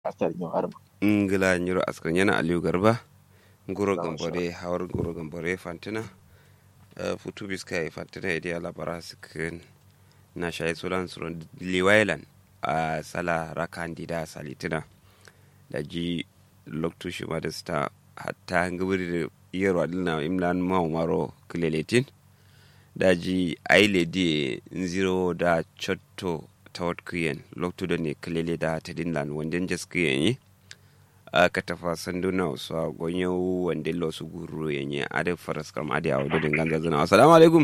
asar yin arba ngila nyiro askar yana aliyu garba nguro gambore hawar nguro gambore fantina uh, futu biska e fantina idi ala bara sikin na shayi sulan suron liwailan a uh, sala rakandida salitina da ji loktu shi ma da sta hatta ngabiri da yero adilna imlan maro kileletin da ji aile di nziro da chotto tawat kuyen loktu da ne kilele da tadinlan wanden jas kuyen yi aka tafa sanduna wasu a gonyo wanda lo su guru yenye ade faras kam ade awo da ganza zana assalamu alaikum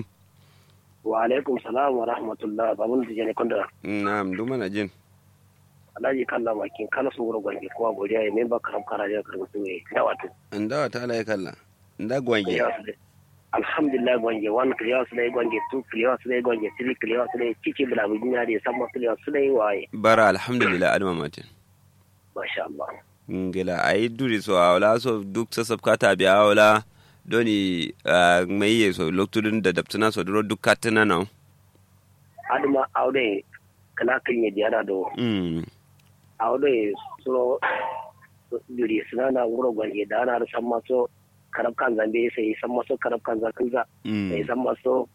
wa alaikum salam wa rahmatullah babun da jene konda na'am duma na jin alhaji kalla makin kala su wuro gwange kowa godiya ya memba karam kara ya karbi su ne da wato nda ta ala kalla nda gwange alhamdulillah gwange one clear su dai gwange two clear su dai gwange three clear su dai ciki bila bujinya da samma clear su dai waye bara alhamdulillah adama matin masha Allah ngila ayi duri so awla so duk sasab kata bi awla doni mai ye so loktudun da daptuna so duro duk katana na aduma awde kala kinye diara do mm awde so duri sunana wuro gwange da ana san maso karab kan zambe sai san maso karab kan zakanza sai san maso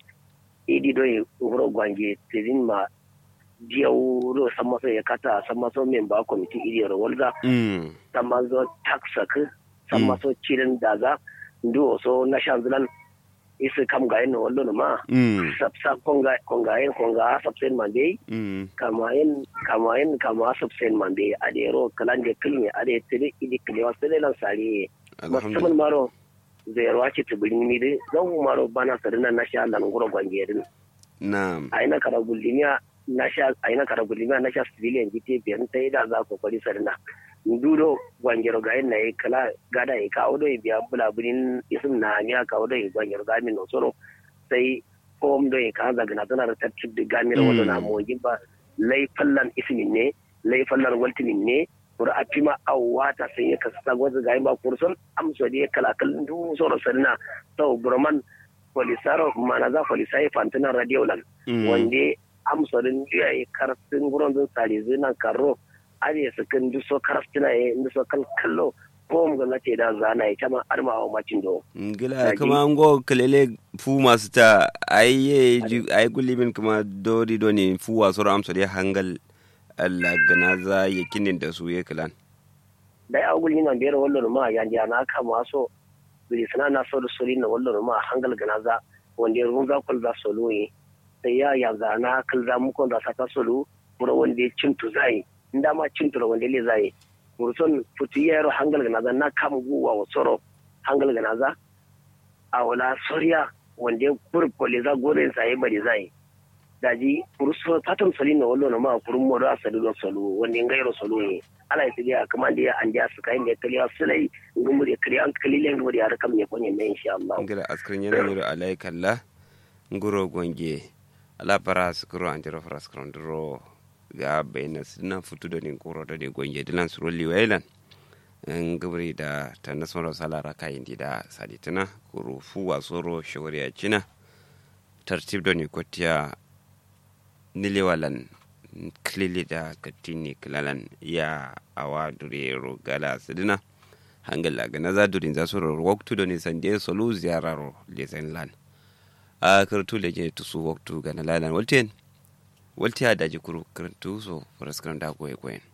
idi do wuro gwange tirin ma jiya wuro san maso ya kata san maso memba kwamiti iri rawalza mm san maso taksak san maso cirin daza ndu so na shanzulan isi kam ga yin wallo ma mm sabsa konga konga yin konga sabsen mande mm kama yin kama yin kama sabsen mande adero kalan de kilni ade tiri idi kliwa sele lan sari musamman alhamdulillah maro zero ake tibirin ni de zan maro bana sarina na sha lan guro gwange din na'am aina kara gulimiya na sha aina kara gulimiya na sha civilian gite biyan ta yi da za ku kwari sarina ndudo gwangero ga yin na yi kala gada yi kawo da biya bula bunin isim na miya kawo da yi gwangero ga min nosoro sai kom da yi kaza gana tana da tattab da gamira wanda na mogin ba lai fallan ismin ne lai fallan waltinin ne kura a fima awata sai ya kasa sagwaza ga yin ba kurson amsa da ya kala kallon du soro sarina sau burman polisaro manaza polisai fantinan radiolan Mm. wanda amsarin juya yi karfin gurin zin sare zinan karo are su kan du so karfina ya inda so kan kallo ko mu ga ce da zana ya chama arma a macin do ngila Daji. kama ngo kelele fu masu ta ayye ji ay gulimin kuma dori doni fu wasu amsa dai hangal Allah ganaza yakinin da su ya kilan dai a gulin nan biyar wallo ma ya ya na kama so biri sana na so da sori na wallo ma hangal ganaza wanda run za kul za solo yi sai ya ya zana kal za mu kon da saka solo mura wanda ya cintu zai inda ma cintu wanda le zai murson futu yaro hangal ganaza na kam guwa wa soro hangal ganaza a wala soriya wanda ya kurkole za gore sai bari zai daji kurso fatan soli na wallo na ma kurun mo da sali do solo wanda ngairo solo ne ala ya tiya kuma da ya an ja su kai ne kaliya sulai ngumu da kaliya an kalilen ngumu da ya rakam ne konye ne insha Allah ngila askrin yana yoro alai kalla nguro gonge ala para skuro anjiro fara skron dro ga bayna sina futu do ni nguro do ni gonge dilan suro liwailan ngabri da ta nasmaro salara kayin da saditina kuru fu wasoro shawariya cina tartib do ni kotiya niliwalan klili da katini kilalan ya awa durero gala sidina hangala ga na zadurin za su waktu da nisan da solu ziyarar lezen lan a kartu da je tusu waktu ga na lalan walten walti ya daji kuru kartu so faraskaran da goye goyen